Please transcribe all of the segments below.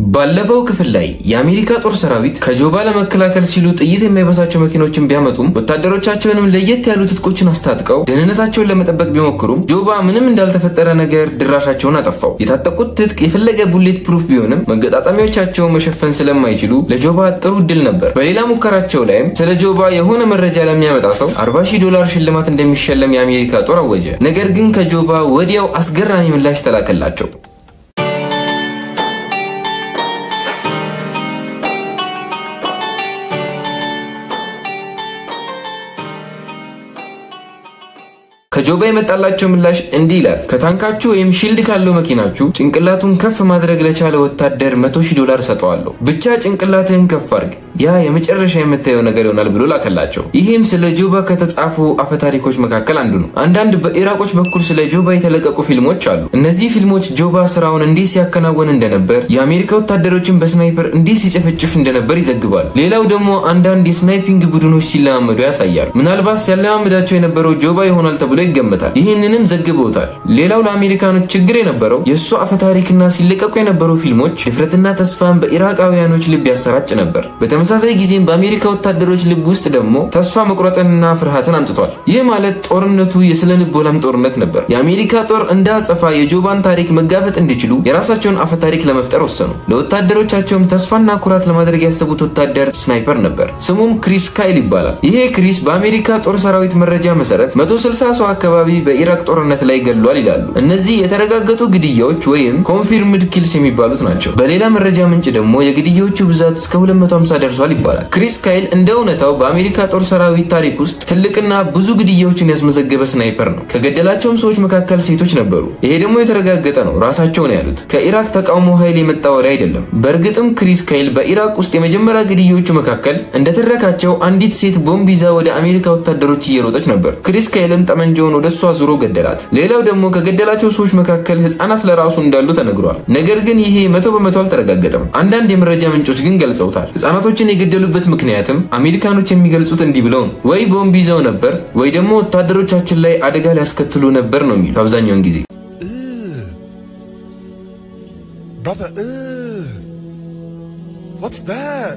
ባለፈው ክፍል ላይ የአሜሪካ ጦር ሰራዊት ከጆባ ለመከላከል ሲሉ ጥይት የማይበሳቸው መኪኖችን ቢያመጡም ወታደሮቻቸውንም ለየት ያሉ ትጥቆችን አስታጥቀው ደህንነታቸውን ለመጠበቅ ቢሞክሩም ጆባ ምንም እንዳልተፈጠረ ነገር ድራሻቸውን አጠፋው። የታጠቁት ትጥቅ የፈለገ ቡሌት ፕሩፍ ቢሆንም መገጣጠሚያዎቻቸውን መሸፈን ስለማይችሉ ለጆባ ጥሩ እድል ነበር። በሌላ ሙከራቸው ላይም ስለ ጆባ የሆነ መረጃ ለሚያመጣ ሰው 40 ሺህ ዶላር ሽልማት እንደሚሸለም የአሜሪካ ጦር አወጀ። ነገር ግን ከጆባ ወዲያው አስገራሚ ምላሽ ተላከላቸው። ከጆባ የመጣላቸው ምላሽ እንዲህ ይላል። ከታንካችሁ ወይም ሺልድ ካለው መኪናችሁ ጭንቅላቱን ከፍ ማድረግ ለቻለ ወታደር መቶ ሺህ ዶላር ሰጠዋለሁ። ብቻ ጭንቅላትህን ከፍ አድርግ፣ ያ የመጨረሻ የምታየው ነገር ይሆናል ብሎ ላከላቸው። ይህም ስለ ጆባ ከተጻፉ አፈታሪኮች መካከል አንዱ ነው። አንዳንድ በኢራቆች በኩል ስለ ጆባ የተለቀቁ ፊልሞች አሉ። እነዚህ ፊልሞች ጆባ ስራውን እንዲህ ሲያከናወን እንደነበር፣ የአሜሪካ ወታደሮችን በስናይፐር እንዲህ ሲጨፈጭፍ እንደነበር ይዘግባል። ሌላው ደግሞ አንዳንድ የስናይፒንግ ቡድኖች ሲለማመዱ ያሳያል። ምናልባት ሲያለማመዳቸው የነበረው ጆባ ይሆናል ተብሎ ይገመታል። ይህንንም ዘግበውታል። ሌላው ለአሜሪካኖች ችግር የነበረው የእሱ አፈታሪክና ሲለቀቁ የነበሩ ፊልሞች ድፍረትና ተስፋን በኢራቃውያኖች ልብ ያሰራጭ ነበር። በተመሳሳይ ጊዜም በአሜሪካ ወታደሮች ልብ ውስጥ ደግሞ ተስፋ መቁረጥንና ፍርሃትን አምጥቷል። ይህ ማለት ጦርነቱ የስነ ልቦናም ጦርነት ነበር። የአሜሪካ ጦር እንደ አጸፋ የጆባን ታሪክ መጋፈጥ እንዲችሉ የራሳቸውን አፈታሪክ ለመፍጠር ወሰኑ። ለወታደሮቻቸውም ተስፋና ኩራት ለማድረግ ያሰቡት ወታደር ስናይፐር ነበር። ስሙም ክሪስ ካይል ይባላል። ይሄ ክሪስ በአሜሪካ ጦር ሰራዊት መረጃ መሰረት 160 ሰው አካባቢ በኢራቅ ጦርነት ላይ ገድሏል ይላሉ። እነዚህ የተረጋገጡ ግድያዎች ወይም ኮንፊርምድ ኪልስ የሚባሉት ናቸው። በሌላ መረጃ ምንጭ ደግሞ የግድያዎቹ ብዛት እስከ 250 ደርሷል ይባላል። ክሪስ ካይል እንደ እውነታው በአሜሪካ ጦር ሰራዊት ታሪክ ውስጥ ትልቅና ብዙ ግድያዎችን ያስመዘገበ ስናይፐር ነው። ከገደላቸውም ሰዎች መካከል ሴቶች ነበሩ። ይሄ ደግሞ የተረጋገጠ ነው። ራሳቸው ነው ያሉት። ከኢራቅ ተቃውሞ ኃይል የመጣ ወሬ አይደለም። በእርግጥም ክሪስ ካይል በኢራቅ ውስጥ የመጀመሪያ ግድያዎቹ መካከል እንደተረካቸው አንዲት ሴት ቦምብ ይዛ ወደ አሜሪካ ወታደሮች እየሮጠች ነበር። ክሪስ ካይልም ጠመንጃ ወደ እሷ ዙሮ ገደላት። ሌላው ደግሞ ከገደላቸው ሰዎች መካከል ህፃናት ለራሱ እንዳሉ ተነግሯል። ነገር ግን ይሄ መቶ በመቶ አልተረጋገጠም። አንዳንድ የመረጃ ምንጮች ግን ገልጸውታል። ህፃናቶችን የገደሉበት ምክንያትም አሜሪካኖች የሚገልጹት እንዲህ ብለው ነው፣ ወይ ቦምብ ይዘው ነበር ወይ ደግሞ ወታደሮቻችን ላይ አደጋ ሊያስከትሉ ነበር ነው የሚሉት አብዛኛውን ጊዜ። Brother, ugh. What's that?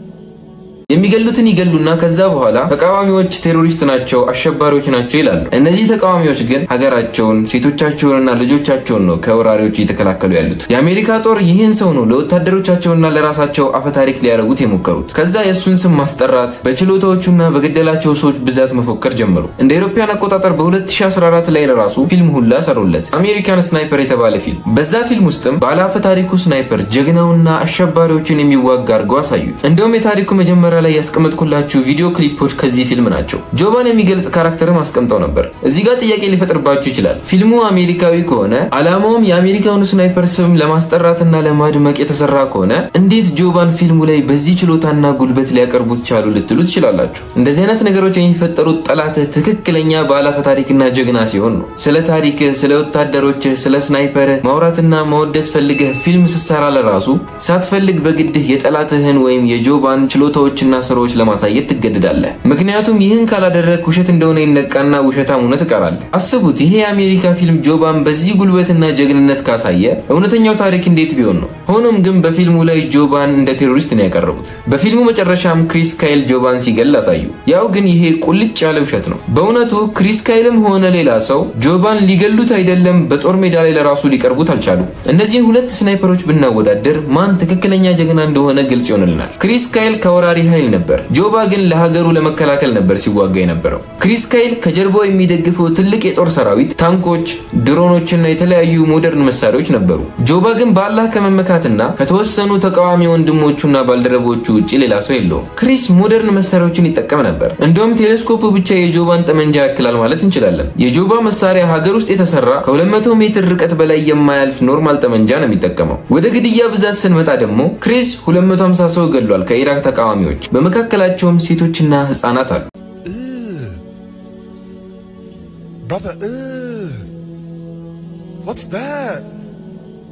የሚገሉትን ይገሉና ከዛ በኋላ ተቃዋሚዎች ቴሮሪስት ናቸው፣ አሸባሪዎች ናቸው ይላሉ። እነዚህ ተቃዋሚዎች ግን ሀገራቸውን፣ ሴቶቻቸውንና ልጆቻቸውን ነው ከወራሪዎች እየተከላከሉ ያሉት። የአሜሪካ ጦር ይህን ሰው ነው ለወታደሮቻቸውና ለራሳቸው አፈታሪክ ሊያደርጉት የሞከሩት። ከዛ የእሱን ስም ማስጠራት፣ በችሎታዎቹና በገደላቸው ሰዎች ብዛት መፎከር ጀመሩ። እንደ አውሮፓውያን አቆጣጠር በ2014 ላይ ለራሱ ፊልም ሁላ ሰሩለት፣ አሜሪካን ስናይፐር የተባለ ፊልም። በዛ ፊልም ውስጥም ባለ አፈታሪኩ ስናይፐር ጀግናውና አሸባሪዎችን የሚዋጋ አድርገው አሳዩት። እንደውም የታሪኩ መጀመሪያ ላይ ያስቀመጥኩላችሁ ቪዲዮ ክሊፖች ከዚህ ፊልም ናቸው። ጆባን የሚገልጽ ካራክተርም አስቀምጠው ነበር። እዚህ ጋር ጥያቄ ሊፈጥርባችሁ ይችላል። ፊልሙ አሜሪካዊ ከሆነ ዓላማውም የአሜሪካውን ስናይፐር ስም ለማስጠራትና ለማድመቅ የተሰራ ከሆነ እንዴት ጆባን ፊልሙ ላይ በዚህ ችሎታና ጉልበት ሊያቀርቡት ቻሉ ልትሉ ትችላላችሁ። እንደዚህ አይነት ነገሮች የሚፈጠሩት ጠላትህ ትክክለኛ ባለአፈ ታሪክና ጀግና ሲሆን ነው። ስለ ታሪክህ፣ ስለ ወታደሮችህ፣ ስለ ስናይፐርህ ማውራትና ማወደስ ፈልገህ ፊልም ስትሰራ ለራሱ ሳትፈልግ በግድህ የጠላትህን ወይም የጆባን ችሎታዎችና ስራዎች ለማሳየት ትገደዳለህ። ምክንያቱም ይህን ካላደረግ ውሸት እንደሆነ ይነቃና ውሸታም ሆነ ትቀራለህ። አስቡት፣ ይሄ የአሜሪካ ፊልም ጆባን በዚህ ጉልበትና ጀግንነት ካሳየ እውነተኛው ታሪክ እንዴት ቢሆን ነው? ሆኖም ግን በፊልሙ ላይ ጆባን እንደ ቴሮሪስት ነው ያቀረቡት። በፊልሙ መጨረሻም ክሪስ ካይል ጆባን ሲገል አሳዩ። ያው ግን ይሄ ቁልጭ ያለ ውሸት ነው። በእውነቱ ክሪስ ካይልም ሆነ ሌላ ሰው ጆባን ሊገሉት አይደለም፣ በጦር ሜዳ ላይ ለራሱ ሊቀርቡት አልቻሉም። እነዚህን ሁለት ስናይፐሮች ብናወዳደር ማን ትክክለኛ ጀግና እንደሆነ ግልጽ ይሆንልናል። ክሪስ ካይል ከወራሪ ኃይል ነበር። ጆባ ግን ለሀገሩ ለመከላከል ነበር ሲዋጋ የነበረው። ክሪስ ካይል ከጀርባው የሚደግፈው ትልቅ የጦር ሰራዊት፣ ታንኮች፣ ድሮኖችና የተለያዩ ሞደርን መሳሪያዎች ነበሩ። ጆባ ግን በአላህ ከመመካትና ከተወሰኑ ተቃዋሚ ወንድሞቹና ባልደረቦቹ ውጭ ሌላ ሰው የለውም። ክሪስ ሞደርን መሳሪያዎችን ይጠቀም ነበር። እንዲሁም ቴሌስኮፑ ብቻ የጆባን ጠመንጃ ያክላል ማለት እንችላለን። የጆባ መሳሪያ ሀገር ውስጥ የተሰራ ከ200 ሜትር ርቀት በላይ የማያልፍ ኖርማል ጠመንጃ ነው የሚጠቀመው። ወደ ግድያ ብዛት ስንመጣ ደግሞ ክሪስ 250 ሰው ገሏል ከኢራቅ ተቃዋሚዎች በመካከላቸውም ሴቶችና ህፃናት አሉ። Ugh. Brother, ugh. What's that?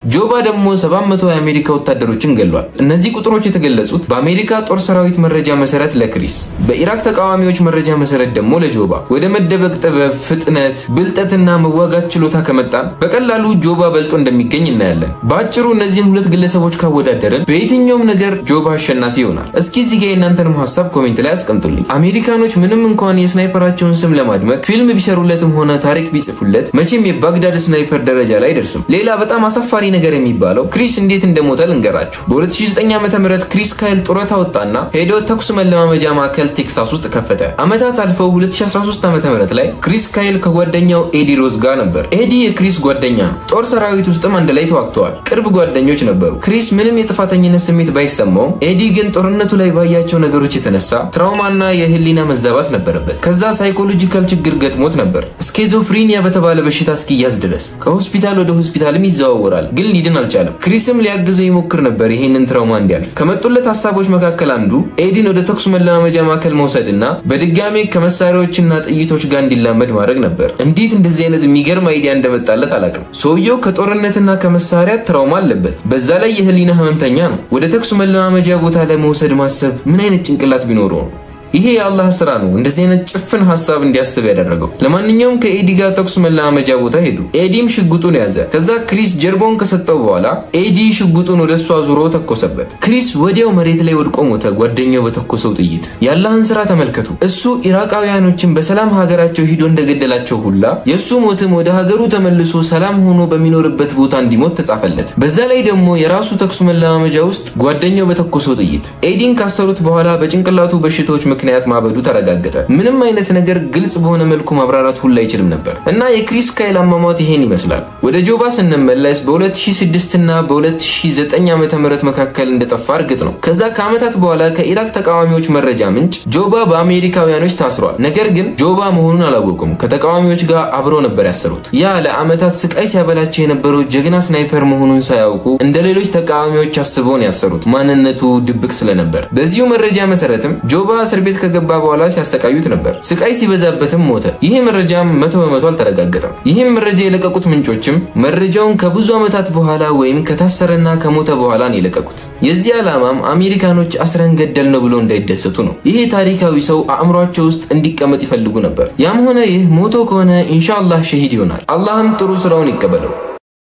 ጆባ ደግሞ 700 የአሜሪካ ወታደሮችን ገሏል። እነዚህ ቁጥሮች የተገለጹት በአሜሪካ ጦር ሰራዊት መረጃ መሰረት ለክሪስ፣ በኢራቅ ተቃዋሚዎች መረጃ መሰረት ደግሞ ለጆባ። ወደ መደበቅ ጥበብ፣ ፍጥነት፣ ብልጠትና መዋጋት ችሎታ ከመጣን በቀላሉ ጆባ በልጦ እንደሚገኝ እናያለን። በአጭሩ እነዚህን ሁለት ግለሰቦች ካወዳደርን በየትኛውም ነገር ጆባ አሸናፊ ይሆናል። እስኪ እዚህ ጋ የእናንተንም ሀሳብ ኮሜንት ላይ አስቀምጡልኝ። አሜሪካኖች ምንም እንኳን የስናይፐራቸውን ስም ለማድመቅ ፊልም ቢሰሩለትም ሆነ ታሪክ ቢጽፉለት መቼም የባግዳድ ስናይፐር ደረጃ ላይ አይደርስም። ሌላ በጣም አሳፋሪ ነገር የሚባለው ክሪስ እንዴት እንደሞተ ልንገራችሁ። በ2009 ዓ ም ክሪስ ካይል ጡረታ ወጣና ሄዶ ተኩስ መለማመጃ ማዕከል ቴክሳስ ውስጥ ከፈተ። ዓመታት አልፈው 2013 ዓ ም ላይ ክሪስ ካይል ከጓደኛው ኤዲ ሮዝ ጋር ነበር። ኤዲ የክሪስ ጓደኛ ነው። ጦር ሰራዊት ውስጥም አንድ ላይ ተዋግተዋል። ቅርብ ጓደኞች ነበሩ። ክሪስ ምንም የጥፋተኝነት ስሜት ባይሰማውም ኤዲ ግን ጦርነቱ ላይ ባያቸው ነገሮች የተነሳ ትራውማና የህሊና መዛባት ነበረበት። ከዛ ሳይኮሎጂካል ችግር ገጥሞት ነበር ስኬዞፍሪኒያ በተባለ በሽታ እስኪያዝ ድረስ ከሆስፒታል ወደ ሆስፒታልም ይዘዋወራል፣ ግን ሊድን አልቻለም። ክሪስም ሊያግዘው ይሞክር ነበር ይህንን ትራውማ እንዲያልፍ። ከመጡለት ሀሳቦች መካከል አንዱ ኤዲን ወደ ተኩስ መለማመጃ ማዕከል መውሰድና በድጋሜ ከመሳሪያዎችና ጥይቶች ጋር እንዲላመድ ማድረግ ነበር። እንዴት እንደዚህ አይነት የሚገርም አይዲያ እንደመጣለት አላውቅም። ሰውየው ከጦርነትና ከመሳሪያ ትራውማ አለበት። በዛ ላይ የህሊና ህመምተኛ ነው። ወደ ተኩስ መለማመጃ ቦታ ለመውሰድ ማሰብ ምን አይነት ጭንቅላት ቢኖረው ነው? ይሄ የአላህ ስራ ነው እንደዚህ አይነት ጭፍን ሀሳብ እንዲያስብ ያደረገው። ለማንኛውም ከኤዲ ጋር ተኩስ መለማመጃ ቦታ ሄዱ። ኤዲም ሽጉጡን ያዘ። ከዛ ክሪስ ጀርባውን ከሰጠው በኋላ ኤዲ ሽጉጡን ወደ እሱ አዙሮ ተኮሰበት። ክሪስ ወዲያው መሬት ላይ ወድቆ ሞተ፣ ጓደኛው በተኮሰው ጥይት። የአላህን ስራ ተመልከቱ። እሱ ኢራቃውያኖችን በሰላም ሀገራቸው ሂዶ እንደገደላቸው ሁላ የእሱ ሞትም ወደ ሀገሩ ተመልሶ ሰላም ሆኖ በሚኖርበት ቦታ እንዲሞት ተጻፈለት። በዛ ላይ ደግሞ የራሱ ተኩስ መለማመጃ ውስጥ ጓደኛው በተኮሰው ጥይት። ኤዲን ካሰሩት በኋላ በጭንቅላቱ በሽታዎች ምክንያት ማበዱ ተረጋገጠ። ምንም አይነት ነገር ግልጽ በሆነ መልኩ ማብራራት ሁሉ አይችልም ነበር እና የክሪስ ካይል አሟሟት ይሄን ይመስላል። ወደ ጆባ ስንመለስ በ2006 እና በ2009 ዓ ም መካከል እንደጠፋ እርግጥ ነው። ከዛ ከዓመታት በኋላ ከኢራቅ ተቃዋሚዎች መረጃ ምንጭ ጆባ በአሜሪካውያኖች ታስሯል። ነገር ግን ጆባ መሆኑን አላወቁም። ከተቃዋሚዎች ጋር አብረው ነበር ያሰሩት። ያ ለዓመታት ስቃይ ሲያበላቸው የነበረው ጀግና ስናይፐር መሆኑን ሳያውቁ እንደ ሌሎች ተቃዋሚዎች አስበው ነው ያሰሩት፣ ማንነቱ ድብቅ ስለነበር። በዚሁ መረጃ መሰረትም ጆባ እስር ቤት ከገባ በኋላ ሲያሰቃዩት ነበር። ስቃይ ሲበዛበትም ሞተ። ይህ መረጃም መቶ በመቶ አልተረጋገጠም። ይህም መረጃ የለቀቁት ምንጮችም መረጃውን ከብዙ ዓመታት በኋላ ወይም ከታሰረና ከሞተ በኋላ ነው የለቀቁት። የዚህ ዓላማም አሜሪካኖች አስረን ገደል ነው ብሎ እንዳይደሰቱ ነው። ይሄ ታሪካዊ ሰው አእምሯቸው ውስጥ እንዲቀመጥ ይፈልጉ ነበር። ያም ሆነ ይህ ሞቶ ከሆነ ኢንሻአላህ ሸሂድ ይሆናል። አላህም ጥሩ ስራውን ይቀበለው።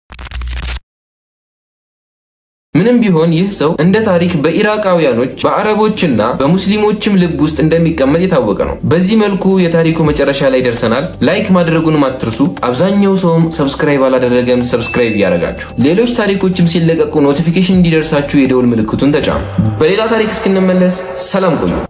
ምንም ቢሆን ይህ ሰው እንደ ታሪክ በኢራቃውያኖች በአረቦችና በሙስሊሞችም ልብ ውስጥ እንደሚቀመጥ የታወቀ ነው። በዚህ መልኩ የታሪኩ መጨረሻ ላይ ደርሰናል። ላይክ ማድረጉንም አትርሱ። አብዛኛው ሰውም ሰብስክራይብ አላደረገም። ሰብስክራይብ እያደረጋችሁ ሌሎች ታሪኮችም ሲለቀቁ ኖቲፊኬሽን እንዲደርሳችሁ የደውል ምልክቱን ተጫኑ። በሌላ ታሪክ እስክንመለስ ሰላም ቆዩ።